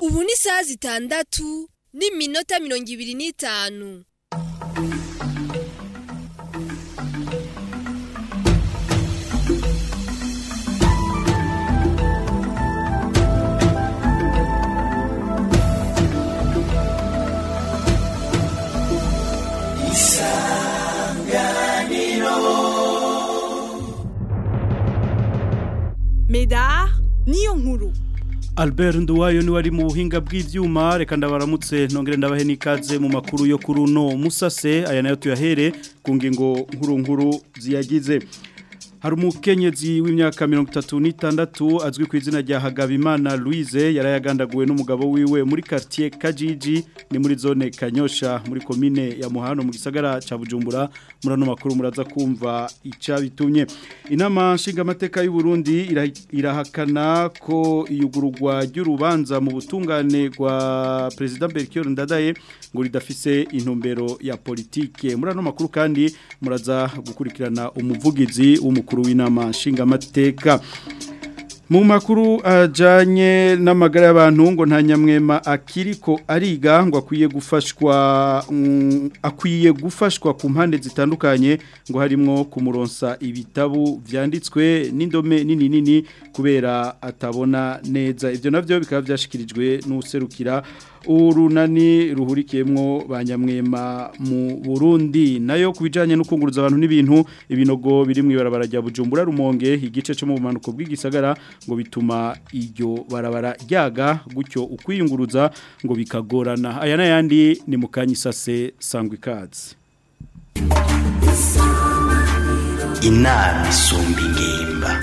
ubu ni isaha zitandatu n'iminota mirongo ibiri n'itanu Medar niyo nkuru Albert Nduwayo ni wari mu buhinga bw'ivyuma reka ndabaramutse nongere ndabahe nikaze mu makuru yo kuri uno musase aya nayo tuyahere ku ngingo nkuru nkuru ziyagize hari umukenyezi w'imyaka mirongo itatu n'itandatu azwi ku izina rya Hagabimana Louise yarayagandaguwe n'umugabo wiwe muri quartier Kajiji ni muri zone Kanyosha muri komine ya Muhano mu gisagara ca Bujumbura muri ano makuru muraza kumva ica bitumye inama nshingamateka y'u Burundi irahakana ko iyugururwa ry'urubanza mu butungane rwa President Berkior Ndadaye ngo ridafise intumbero ya politike muri ano makuru kandi muraza gukurikirana umuvugizi w'umukuru w'inama nshingamateka mu makuru ajanye n'amagara y'abantu ngo nta nyamwema akiriko ariga ngo akwiye gufashwa mm, akwiye gufashwa ku mpande zitandukanye ngo harimo kumuronsa ibitabu vyanditswe n'indome nini nini kubera atabona neza ivyo navyo bikaba byashikirijwe n'userukira urunani ruhurikiyemwo banyamwema mu Burundi nayo kubijanye no kunguruza abantu n'ibintu ibinogo biri mu ibarabara rya Bujumbura rumonge igice cyo mu bumanuko bw'igisagara ngo bituma iryo barabara ryaga gutyo ukwiyunguruza ngo bikagorana aya n'ayandi ni mu kanyisase sangwa ikaze inama isumba ingimba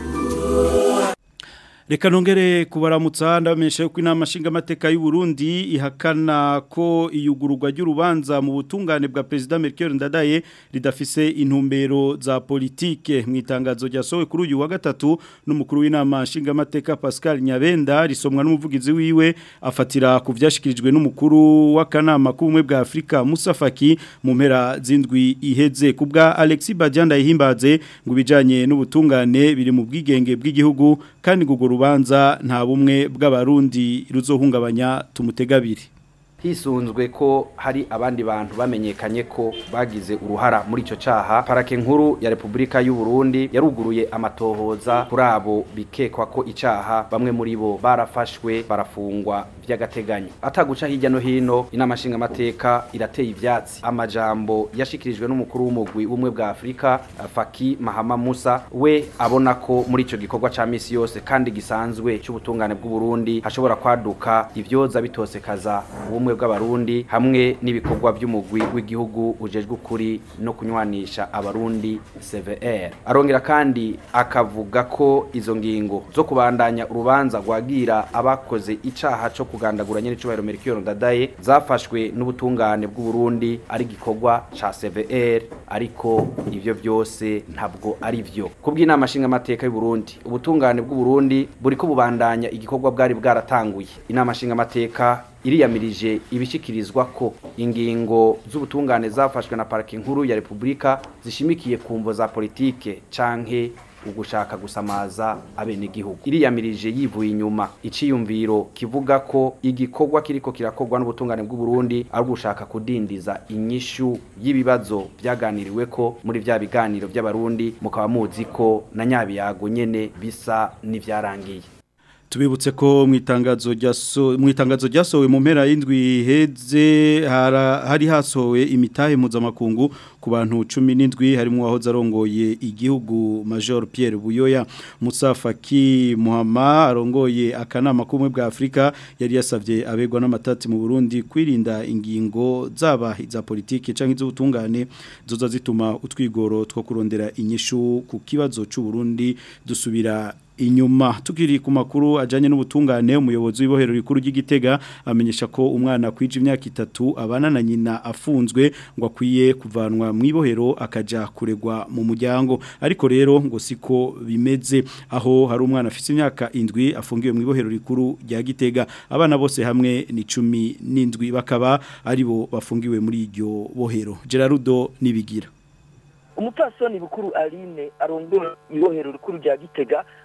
Reka nongere kubaramutsa ndabamenyesha ko inama nshingamateka y'u Burundi ihakana ko iyugururwa ry'urubanza mu butungane bwa President Melchior Ndadaye ridafise intumbero za politike mu itangazo ryasohowe kuri uyu wa gatatu n'umukuru w'inama nshingamateka Pascal Nyabenda risomwa n'umuvugizi wiwe afatira ku vyashikirijwe n'umukuru w'akanama k'ubumwe bwa Afrika Musa Faki mu mpera zindwi iheze kubwa Alexis Badianda yihimbaze ngo bijanye n'ubutungane biri mu bwigenge bw'igihugu kandi guguru rubanza nta bumwe bw'abarundi ruzohungabanya tumutegabiri hisunzwe ko hari abandi bantu bamenyekanye ko bagize uruhara muri ico caha parake nkuru ya Republika y'u Burundi yaruguruye amatohoza kuri abo bikekwa ko icaha bamwe muri bo barafashwe barafungwa vy'agateganyo ataguca hirya no hino inama nshinga amateka irateye ivyatsi amajambo yashikirijwe n'umukuru w'umugwi w'umwe bwa Afrika Faki Mahama Musa we abona ko muri ico gikorwa ca misi yose kandi gisanzwe c'ubutungane bw'u Burundi hashobora kwaduka ivyoza bitosekaza ubumwe bw'abarundi hamwe n'ibikorwa by'umugwi w'igihugu ujejwe ukuri no kunywanisha abarundi CVR arongera kandi akavuga ko izo ngingo zo kubandanya urubanza rwagira abakoze icaha co kugandagura nyene cubahiro Melchior Ndadaye zafashwe n'ubutungane bw'u Burundi ari gikorwa ca CVR ariko ivyo byose ntabwo ari vyo kubw'inama nshinga amateka y'u Burundi ubutungane bw'u Burundi buriko bubandanya igikorwa bwari bwaratanguye inama nshinga amateka iriyamirije ibishikirizwa ko ingingo z'ubutungane zafashwe na parike nkuru ya Republika zishimikiye ku mvo za politike canke ugushaka gusamaza abenegihugu iriyamirije yivuye inyuma iciyumviro kivuga ko igikorwa kiriko kirakorwa n'ubutungane bw'u Burundi ari gushaka kudindiza inyishu y'ibibazo byaganiriwe ko muri vya biganiro by'abarundi mukaba muzi ko na nyabiyago nyene bisa n'ivyarangiye tubibutse ko mu itangazo ryaso mu itangazo ryasohowe mu mpera y'indwi heze hari hasohowe imitahe mpuzamakungu ku bantu 17 harimo wahoze arongoye igihugu Major Pierre Buyoya Musa Faki Muhama arongoye akanama kumwe bwa Afrika yari yasavye abegwa n'amatati mu Burundi kwirinda ingingo zaba za politike canke z'ubutungane zoza zituma utwigoro two kurondera inyishu ku kibazo c'u Burundi dusubira inyuma tukiri ku makuru ajanye n'ubutungane umuyobozi w'ibohero rikuru ry'igitega amenyesha ko umwana kwije imyaka itatu abana na nyina afunzwe ngo akwiye kuvanwa mu ibohero akaja kuregwa mu muryango ariko rero ngo siko bimeze aho hari umwana afite imyaka indwi afungiwe mu ibohero rikuru rya gitega abana bose hamwe ni cumi n'indwi bakaba aribo bafungiwe muri iryo bohero Gerardo nibigira umupfasoni bukuru aline arondora ibohero rikuru rya gitega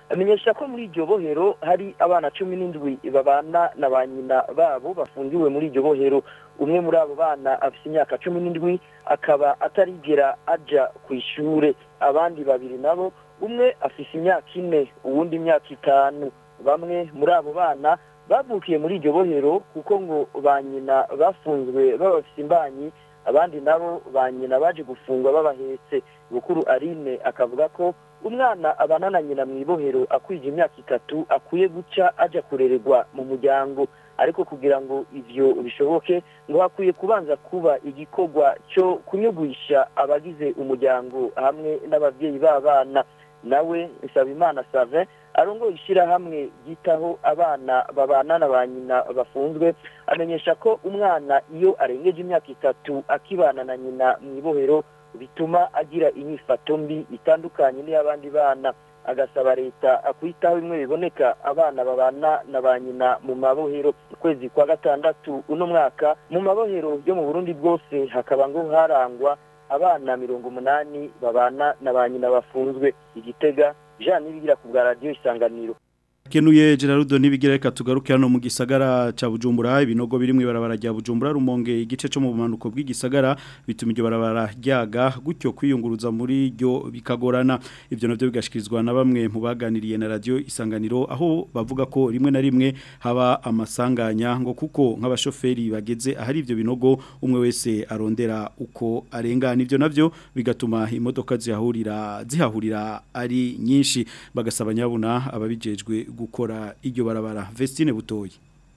amenyesha ko muri iryo bohero hari abana cumi n'indwi babana na ba nyina babo bafungiwe muri iryo bohero umwe muri abo bana afite imyaka cumi n'indwi akaba atarigera aja ku ishure abandi babiri nabo umwe afite imyaka ine uwundi imyaka itanu bamwe muri abo bana bavukiye muri iryo bohero kuko ngo ba nyina bafunzwe babafite imbanyi abandi nabo ba nyina baje gufungwa babahetse bukuru arine akavuga ko umwana abana na nyina mu ibohero akwije imyaka itatu akwiye guca aja kurererwa mu muryango ariko kugira ngo ivyo bishoboke ngo hakwiye kubanza kuba igikorwa cyo kunyugwisha abagize umuryango hamwe n'abavyeyi b'abana nawe Nsabimana Savin arongoye ishyirahamwe ryitaho abana babana na ba nyina bafunzwe amenyesha ko umwana iyo arengeje imyaka itatu akibana na nyina mu ibohero bituma agira inyifato mbi itandukanye n'iy'abandi bana agasaba leta kwitaho bimwe biboneka abana babana na ba nyina mu mabohero ukwezi kwa gatandatu uno mwaka mu mabohero yo mu burundi bwose hakaba ngo harangwa abana mirongo umunani babana na ba nyina bafunzwe igitega jean nibigira ku bwa radiyo isanganiro Kenuye Gerardo nibigira reka tugaruke hano mu gisagara ca Bujumbura ibinogo biri mu ibarabara rya Bujumbura rumonge igice cyo mu bumanuko bw'igisagara bituma iryo barabara ryaga gutyo kwiyunguruza muri ryo bikagorana ivyo navyo bigashikirizwa na bamwe mu baganiriye na radio isanganiro aho bavuga ko rimwe na rimwe haba amasanganya ngo kuko nk'abashoferi bageze ahari ivyo binogo umwe wese arondera uko arengana ivyo navyo bigatuma imodoka zihahurira zihahurira ari nyinshi bagasaba nyabuna ababijejwe gukora iryo barabara Vestine butoyi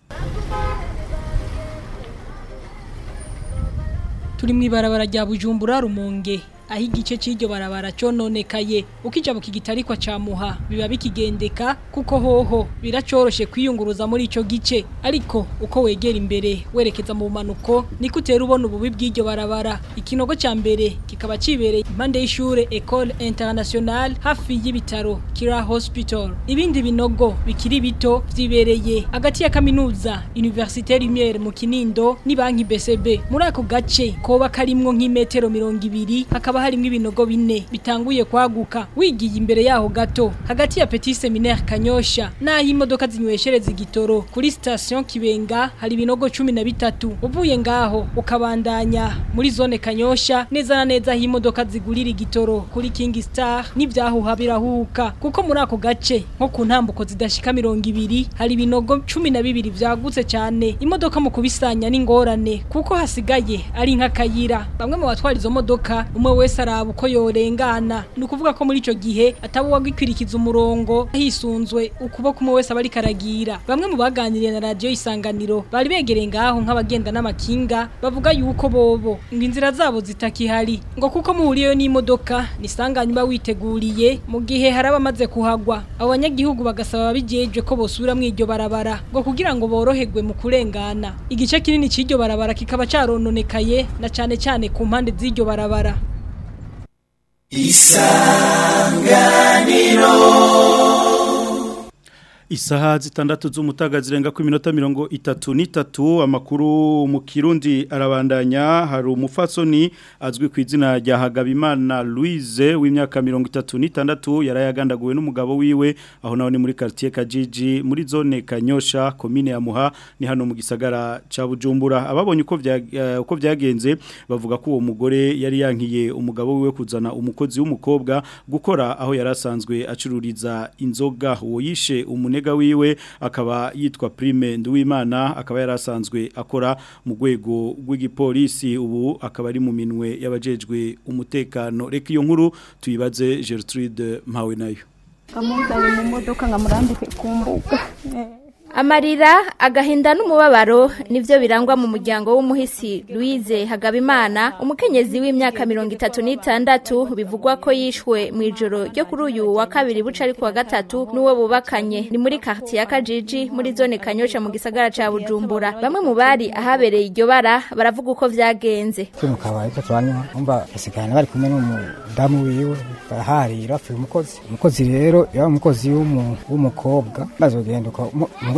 turi mu ibarabara rya bujumbura rumonge aho igice cy'iryo barabara cyononekaye ukija mu kigitarikwa ca muha biba bikigendeka kuko hoho biracoroshe kwiyunguruza muri ico gice ariko uko wegera imbere werekeza mu bumanuko niko utera ubona ububi bw'iryo barabara ikinogo ca mbere kikaba cibereye impande y'ishure Ecole Internationale hafi y'ibitaro Kira Hospital ibindi binogo bikiri bito vyibereye hagati ya kaminuza Université Lumière mu Kinindo ni banki BCB muri ako gace koba karimwo nk'imetero 200 hakaba harimo ibinogo bine bitanguye kwaguka wigiye imbere yaho gato hagati ya Petit Seminaire Kanyosha naho imodoka zinyweshereza igitoro kuri station Kibenga hari ibinogo 13 uvuye ngaho ukabandanya muri zone Kanyosha neza na neza aho imodoka zigurira igitoro kuri King Star n'ivyahuha birahuka kuko muri ako gace nko ku ntambuko zidashika 200 hari ibinogo 12 vyagutse cyane imodoka mu kubisanya n'ingorane kuko hasigaye ari nk'akayira bamwe mu batwara izo modoka umwe wese araba uko yorengana ni ukuvuga ko muri icyo gihe ataba uwagikwirikiza umurongo hisunzwe ukuboko umwe wese aba ari karagira bamwe mu baganiriye na radiyo isanganiro bari begereye ngaho nk'abagenda n'amakinga bavuga yuko bobo ngo inzira zabo zitakihari ngo kuko muhuriyeyo n'imodoka nisanganye uba witeguriye mu gihe hari abamaze kuhagwa abo banyagihugu bagasaba ababijeje ko bosubira mu iryo barabara ngo kugira ngo boroherwe mu kurengana igice kinini cy'iryo barabara kikaba carononekaye na cane cane ku mpande z'iryo barabara Isaha zitandatu z'umutaga zirenga ku minota mirongo itatu n'itatu amakuru mu kirundi arabandanya hari umufasoni azwi ku izina rya Hagabimana Louise w'imyaka mirongo itatu n'itandatu yarayagandaguwe n'umugabo wiwe aho naho ni muri quartier Kajiji muri zone Kanyosha commune ya Muha ni hano mu gisagara ca Bujumbura ababonye uko vya uh, uko vyagenze bavuga ko uwo mugore yari yankiye umugabo wiwe kuzana umukozi w'umukobwa gukora aho yarasanzwe acururiza inzoga uwo yishe umune umunega wiwe akaba yitwa Prime Nduwimana akaba yarasanzwe akora mu rwego rw'igipolisi ubu akaba ari mu minwe y'abajejwe umutekano reka iyo nkuru tuyibaze Gertrude Mpawe nayo kamuzanye mu modoka nkamurambike ku mbuga Amarira agahinda n'umubabaro nivyo birangwa mu muryango w'umuhisi Louise Hagabimana umukenyezi w'imyaka 36 bivugwa ko yishwe mu ijoro ryo kuri uyu wa kabiri buca ari kuwa gatatu n'uwo bubakanye ni muri quartier ya Kajiji muri zone Kanyosha mu gisagara ca Bujumbura bamwe mu bari ahabereye iryo bara baravuga uko vyagenze mu kabari ko twanywa umva basigana bari kumwe n'umudamu wiwe baraharira afi umukozi umukozi rero yaba umukozi w'umukobwa bazogenda uko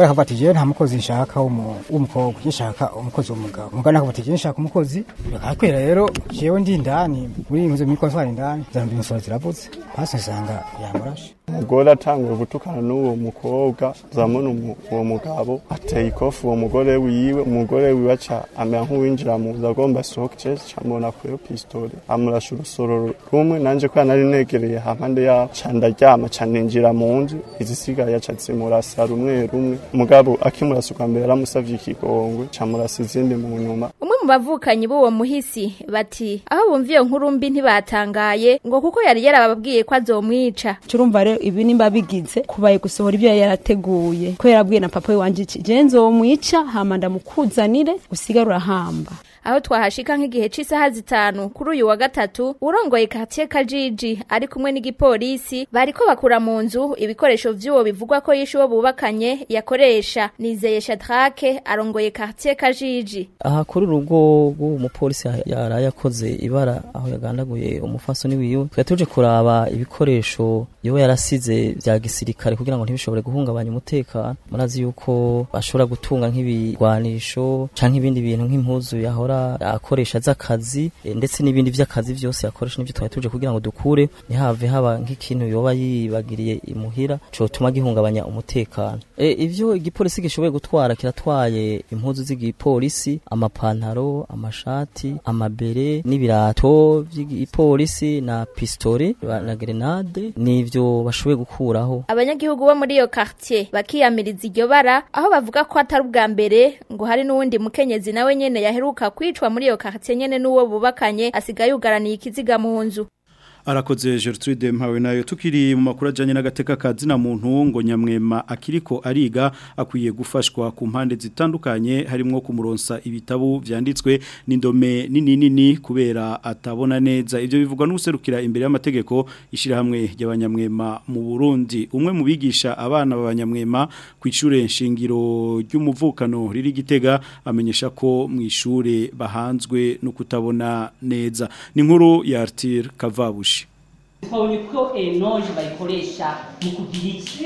umugore akavuga ati jewe nta mukozi nshaka w'umu- w'umukobwa je nshaka umukozi w'umugabo umugabo akavuga ati jewe nshaka umukozi bikakwira rero jewe ndi indani muri inzu muri kontwari indani zambira imisoro ziravuze hasi nsanga yamurashe umugore atanguye gutukana n'uwo mukobwa zamuna umu- uwo mugabo ateye ikofu uwo mugore wiwe umugore wiwe aca amera nk'uwinjira mu nzu agomba asohoke je camubona kuyo pistole amurasha urusoro rumwe nanje ko nari negereye hampande yaho ca ndaryama ca ninjira mu nzu izisigaye aca zimurasa rumwe rumwe umugabo akimurasa ubwa mbere yaramusavye ikigongwe camurasa izindi mu nyuma umwe mu bavukanyi b'uwo muhisi bati aho bumva iyo nkuru mbi ntibatangaye ngo kuko yari yarababwiye ko azomwica turumva rero ibi nimba bigize kubaye gusohora ibyo yari yarateguye ko yarabwiye na papa we wanje iki je nzomwica hama ndamukuzanire usigare urahamba aho twahashika nk'igihe c'isaha zitanu kuri uyu wa gatatu urongoye quartier Kajiji ari kumwe n'igipolisi bariko bakura mu nzu ibikoresho vy'uwo bivugwa ko yishe uwo bubakanye yakoresha nizeye Shadrake arongoye quartier Kajiji aha kuri urugo rw'uwo mupolisi yaraye akoze ibara aho yagandaguye umufasoni wiwe twari tuje kuraba ibikoresho yowe yarasize vya gisirikare kugira ngo ntibishobore guhungabanya umutekano murazi yuko bashobora gutunga nk'ibigwanisho canke ibindi bintu nk'impuzu yahora akoresha z'akazi eh, ndetse n'ibindi vy'akazi vyose yakoresha nivyo twari tuje kugira ngo dukure ntihave haba nk'ikintu yoba yibagiriye imuhira cotuma gihungabanya umutekano e, ivyo igipolisi gishoboye gutwara kiratwaye impuzu z'igipolisi amapantaro amashati amabere n'ibirato vy'igipolisi na pistole ba- na grenade nivyo bashoboye gukuraho abanyagihugu bo muri iyo quartier bakiyamiriza iryo bara aho bavuga ko atari ubwa mbere ngo hari n'uwundi mukenyezi nawe nyene yaheruka kwicwa muri iyo quartier nyene n'uwo bubakanye asigaye yugaraniye ikiziga mu nzu arakoze Gertrude mpawe nayo tukiri mu makuru ajanye n'agateka kazina muntu ngo nyamwema akiriko ariga akwiye gufashwa ku mpande zitandukanye harimo kumuronsa ibitabo vyanditswe n'indome nini nini kubera atabona neza ivyo bivugwa n'userukira imbere y'amategeko ishira hamwe y'abanyamwema mu Burundi umwe mu bigisha abana b'abanyamwema ku ishure nshingiro ry'umuvukano riri gitega amenyesha ko mu ishure bahanzwe no kutabona neza ni nkuru ya Arthur Kavabushi twabonye ko enoje bayikoresha mu kugira iki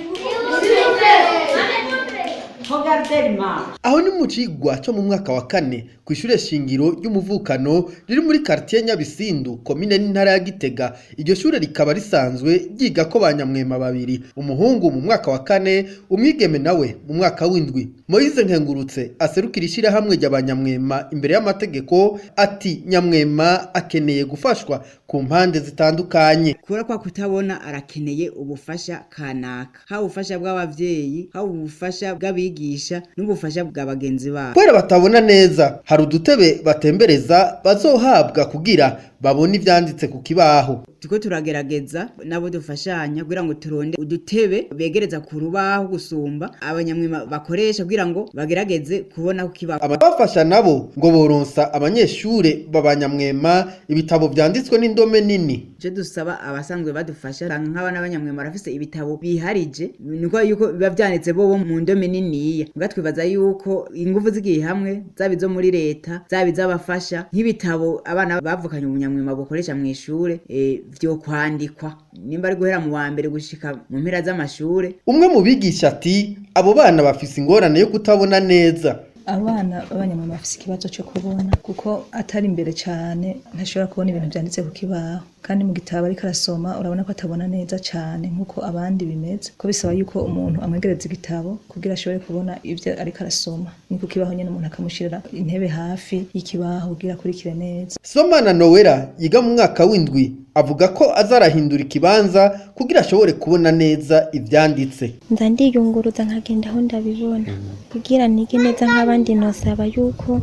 Regarde aho ni mu cigwa cyo mu mwaka wa kane ku ishure shingiro ry'umuvukano riri muri quartier Nyabisindu komine n'intara ya Gitega iryo shure rikaba risanzwe ryiga ko banyamwema babiri umuhungu mu mwaka wa kane umwigeme nawe mu mwaka w'indwi Moise Nkengurutse aserukira ishira hamwe ry'abanyamwema imbere y'amategeko ati nyamwema akeneye gufashwa ku mpande zitandukanye kubera ko kutabona arakeneye ubufasha kanaka haba ubufasha bw'abavyeyi haba ubufasha bw'abigisha n'ubufasha bwa bagenzi babo kubera batabona neza hari udutebe batembereza bazohabwa kugira babone ivyanditse ku kibaho turiko turagerageza nabo dufashanya kugira ngo turonde udutebe begereza ku rubaho gusumba abanyamwema bakoresha kugira ngo bagerageze kubona ku kibaho abafasha nabo ngo boronsa abanyeshure babanyamwema ibitabo vyanditswe n'indome nini je dusaba abasanzwe badufasha nk'abana b'abanyamwema barafise ibitabo biharije niko yuko biba vyanditse bobo mu ndome niniya muga twibaza yuko ingufu zigiye hamwe zaba izo muri leta zaba iz'abafasha nk'ibitabo abana bavukanye umunyamwema bukoresha mu ishure e, vyo kwandikwa nimba ari guhera mu wa mbere gushika mu mpera z'amashure umwe mu bigisha ati abo bana bafise ingorane yo kutabona neza abana b'abanyamwema bafise ikibazo cyo kubona kuko atari imbere cyane ntashobora kubona ibintu byanditse ku kibaho kandi mu gitabo ariko arasoma urabona ko atabona neza cyane nk'uko abandi bimeze ko bisaba yuko umuntu amwegereza igitabo kugira ashobore kubona ibyo ariko arasoma ni ku kibaho nyine umuntu akamushyirira intebe hafi y'ikibaho kugira akurikire neza somana nowera yiga mu mwaka w'indwi avuga ko azarahindura ikibanza kugira ashobore kubona neza ivyanditse nza ndiyunguruza nkagenda aho ndabibona kugira nige neza nk'abandi nosaba yuko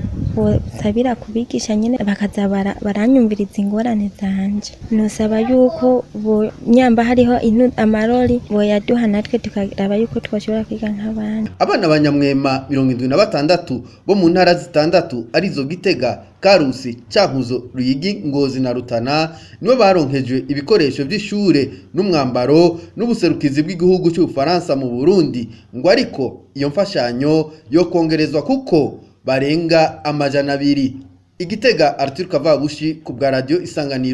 bosabira kubigisha nyine bakaza bara- baranyumviriza ingorane zanje nosaba yuko bo nyamba hariho inu- amarori boyaduha natwe tukaraba yuko twashobora kwiga nk'abandi abana banyamwema mirongo indwi na batandatu bo mu ntara zitandatu arizo gitega karusi cankuzo ruyigi ngozi na rutana nibo baronkejwe ibikoresho vy'ishure n'umwambaro n'ubuserukizi bw'igihugu c'ubufaransa mu burundi ngo ariko iyo mfashanyo yo kongerezwa kuko barenga amajana abiri igitega arthur kavabushi ku bwa radio isanganiro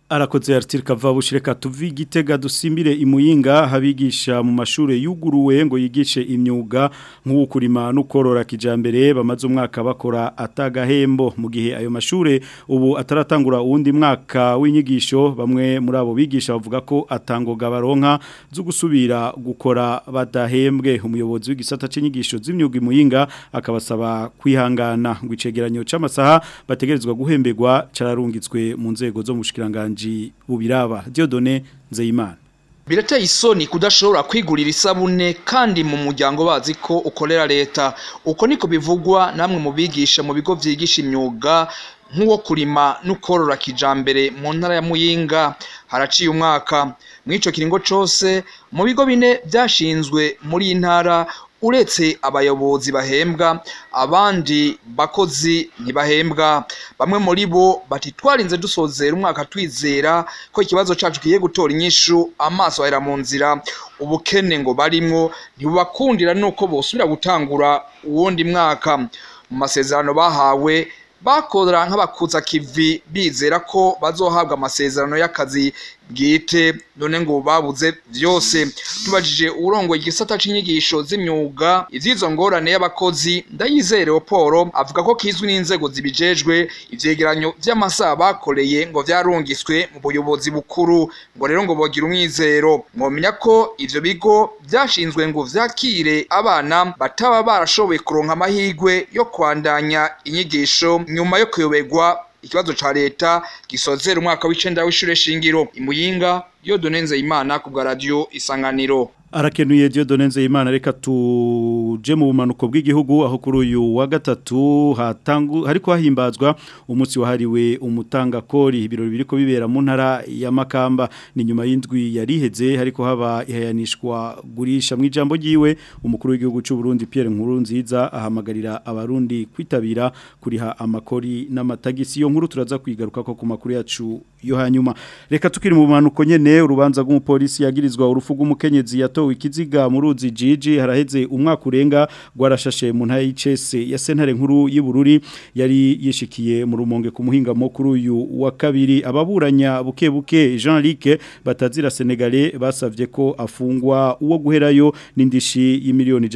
Arakoze Arthur Kavabushi reka tuvi gitega dusimbire imuyinga habigisha mu mashure yuguruwe ngo yigishe imyuga nk'ukurima n'ukorora kijambere bamaze umwaka bakora atagahembo mu gihe ayo mashure ubu ataratangura uwundi mwaka w'inyigisho bamwe muri abo bigisha bavuga ko atangoga baronka zo gusubira gukora badahembwe umuyobozi w'igisata c'inyigisho z'imyuga imuyinga akabasaba kwihangana ngo icegeranyo c'amasaha bategerezwa guhemberwa cararungitswe mu nzego zo mushikiranganje bubiraba Diodone Nzeyimana Birateye isoni kudashobora kwigurira isabune kandi mu muryango bazi ko ukorera leta uko niko bivugwa namwe mu bigisha mu bigo vyigisha imyuga nk'uwo kurima n'ukorora kijambere mu ntara ya Muyinga haraciye umwaka mw'ico kiringo cose mu bigo bine byashinzwe muri iyi ntara uretse abayobozi bahembwa abandi bakozi ntibahembwa bamwe muri bo bati twarinze dusozera umwaka twizera ko ikibazo cacu kigiye gutora inyishu amaso ahera mu nzira ubukene ngo barimwo ntibubakundira nuko bosubira gutangura uwundi mwaka mu masezerano bahawe bakora nk'abakuza kivi bizera ko bazohabwa amasezerano y'akazi bwite none ngo babuze byose tubajije urongoye igisata c'inyigisho z'imyuga ivyizo ngorane y'abakozi ndayizere Leopold avuga ko kizwi n'inzego zibijejwe ivyegeranyo vy'amasaha bakoreye ngo vyarungiswe mu buyobozi bukuru ngo rero ngo bogira umwizero mwomenya ko ivyo bigo vyashinzwe ngo vyakire abana bataba barashoboye kuronka amahirwe yo kwandanya inyigisho nyuma yo kuyoberwa ikibazo ca leta gisozera umwaka w'icenda w'ishure shingiro imuyinga Dieudonne Nzeyimana ku bwa radio isanganiro Arakenuye Dieudonne Nzeyimana reka tuje mu bumanuko bw'igihugu aho kuri uyu wa gatatu hatangu hariko hahimbazwa umunsi wahariwe umutanga kori ibirori biriko bibera mu ntara ya Makamba ni nyuma y'indwi yariheze hariko haba ihayanishwa gurisha mu ijambo ryiwe umukuru w'igihugu cy'u Burundi Pierre Nkurunziza ahamagarira abarundi kwitabira kuriha amakori n'amatagisi yo nkuru turaza kwigaruka ko ku makuru yacu yo hanyuma reka tukiri mu bumanuko nyene urubanza rw'umupolisi yagirizwa urufu rw'umukenyezi yatowe ikiziga mu ruzi jiji haraheze umwaka urenga rwarashashe mu ntara y'icese ya sentare nkuru y'Ibururi yari yishikiye mu rumonge ku muhinga mukuru uyu wa kabiri ababuranya buke buke Jean Luc batazira Senegalais basavye ko afungwa uwo guherayo n'indishi y'imiliyoni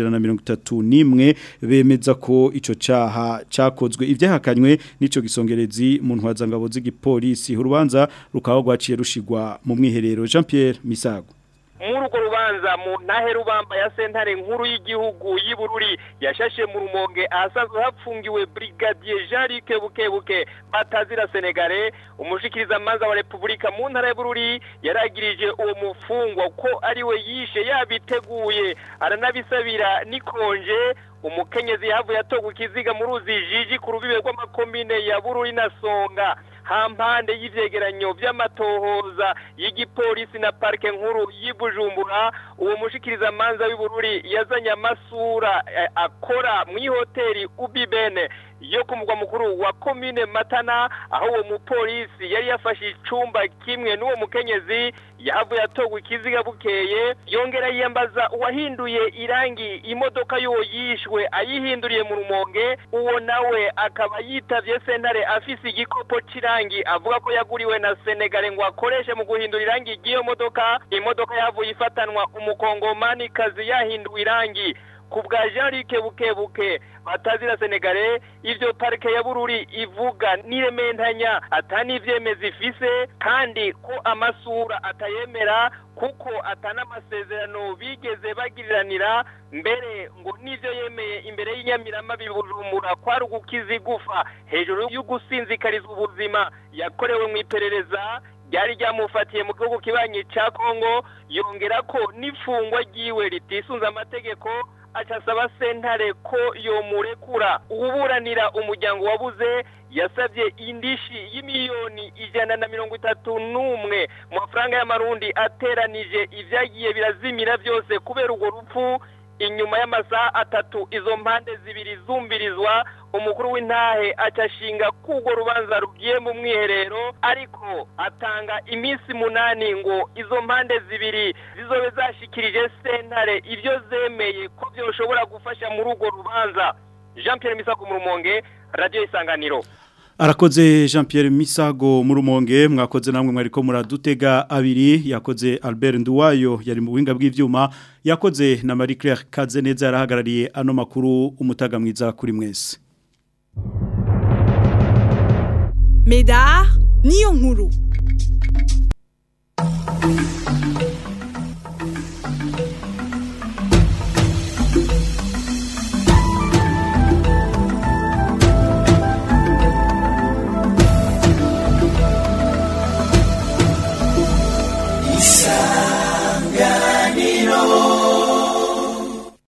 131 bemeza ko ico caha cakozwe ivyahakanywe nico gisongerezi mu ntwaza ngabo z'igipolisi urubanza rukaba rwaciye rushigwa mu mwiherero Jean Pierre Misago muri urwo rubanza mu ntahe rubamba ya sentare nkuru y'igihugu y'Ibururi yashashe mu rumonge ahasanzwe hapfungiwe brigadier Jean Luc Bukebuke batazira Senegale umushikiriza manza wa Republika mu ntara y'Ibururi yaragirije uwo mufungwa ko ari we yishe yabiteguye aranabisabira nikonje umukenyezi yahavuye atogwa ikiziga mu ruzi jiji ku rubibe rw'amakomine ya Bururi na Songa hampande y'ivyegeranyo vy'amatohoza y'igipolisi na parke nkuru y'Ibujumbura uwo mushikiriza manza w'Ibururi yazanye amasura eh, akora mu hoteli Ubibene yo ku mugwa mukuru wa komine Matana aho uwo mupolisi yari yafashe icumba kimwe n'uwo mukenyezi yahavuye atogwa ikiziga bukeye yongera yiyambaza uwahinduye irangi imodoka y'uwo yishwe ayihinduriye mu rumonge uwo nawe akaba yitavye sentare afise igikopo c'irangi avuga ko yaguriwe na Senegale ngo akoreshe mu guhindura irangi ry'iyo modoka imodoka yahavuye ifatanwa umukongomani kazi yahinduwe irangi ku bwa Jean Luc Bukebuke batazira Senegale ivyo parike ya Bururi ivuga nirementanya atani ivyemeza ifise kandi ko amasura atayemera kuko atana amasezerano bigeze bagiriranira mbere ngo nivyo yemeye imbere y'inyamirama bibujumbura kwari ugukiza igufa hejuru y'ugusinzikariza ubuzima yakorewe mu iperereza ryari ryamufatiye mu gihugu kibanyi ca Kongo yongera ko n'ifungwa ryiwe ritisunze amategeko acasaba sentare ko yomurekura uburanira umuryango wabuze yasabye indishi y'imiliyoni ijana na mirongo itatu n'umwe mu mafaranga y'amarundi ateranije ivyagiye birazimira byose kubera urwo rupfu inyuma y'amasaha atatu izo mpande zibiri zumbirizwa umukuru w'intahe acashinga kugwo rubanza rugiye mu mwiherero ariko atanga iminsi munani ngo izo mpande zibiri zizobe zashikirije sentare ivyo zemeye ko vyoshobora gufasha muri urwo rubanza Jean Pierre Misago mu Rumonge Radio Isanganiro Arakoze Jean Pierre Misago mu rumonge mwakoze namwe mwariko muradutega abiri yakoze Albert Nduwayo yari mu buhinga bw'ivyuma yakoze na Marie Claire Kazeneza yarahagarariye ano makuru umutaga mwiza kuri mwese Medar niyo nkuru